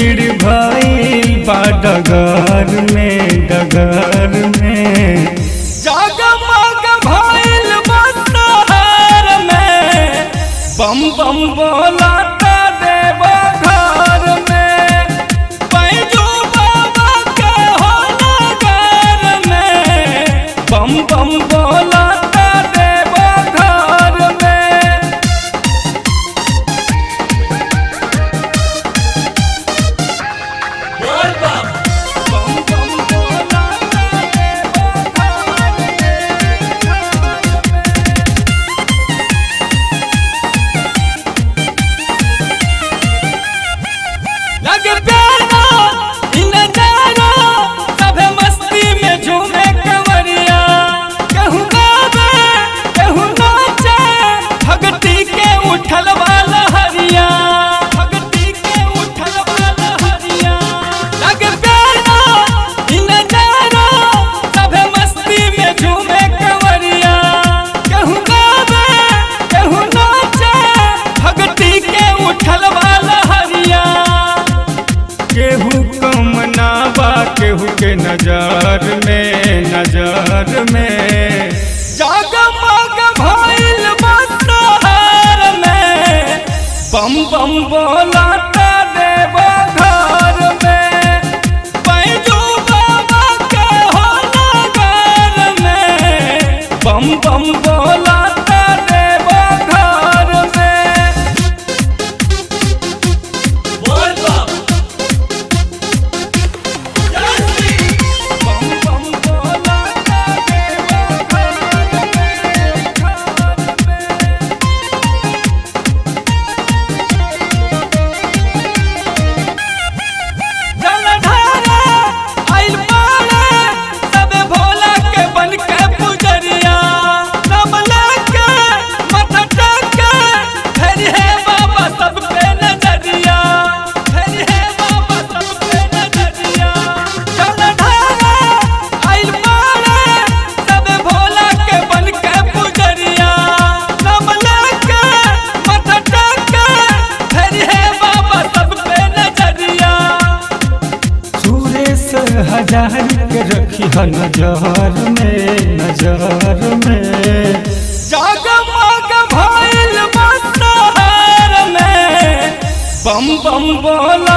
भीड़ भइल बा डगर में डगर में जगमग भइल बा शहर में बम बम बोला देव घर में पैजू बाबा के हो नगर में बम बम बोला देव घर में बम बम बोला देव घर में लग प्यारा इन नजारा सभे मस्ती में झूमे कंवरिया केहू गावे केहू नाचे भगती के उठल वाला हरिया भगती के उठल वाला हरिया लग प्यारा इन नजारा सभे मस्ती में झूमे कंवरिया केहू गावे केहू नाचे भगती के उठल वाला हरिया केहू कम ना बा केहू के नजर में नजर में जगमग भइल बा शहर में बम बम बोला देव घर में पैजू बाबा के हो नगर में बम बम बोला देव घर में बम बम बोला देव घर में जलधारा आइल पाले सबे भोला के बन के पुजरिया नम लेके माथा टेके फेरी है बाबा सब पे नजरिया फेरी है बाबा सब पे नजरिया जलधारा आइल पाले सबे भोला के बन के पुजरिया नम लेके माथा टेके फेरी है बाबा सब पे नजरिया सुरेश हजार के रखी है नजर में नजर में जगमग भइल बा शहर में बम बम बोला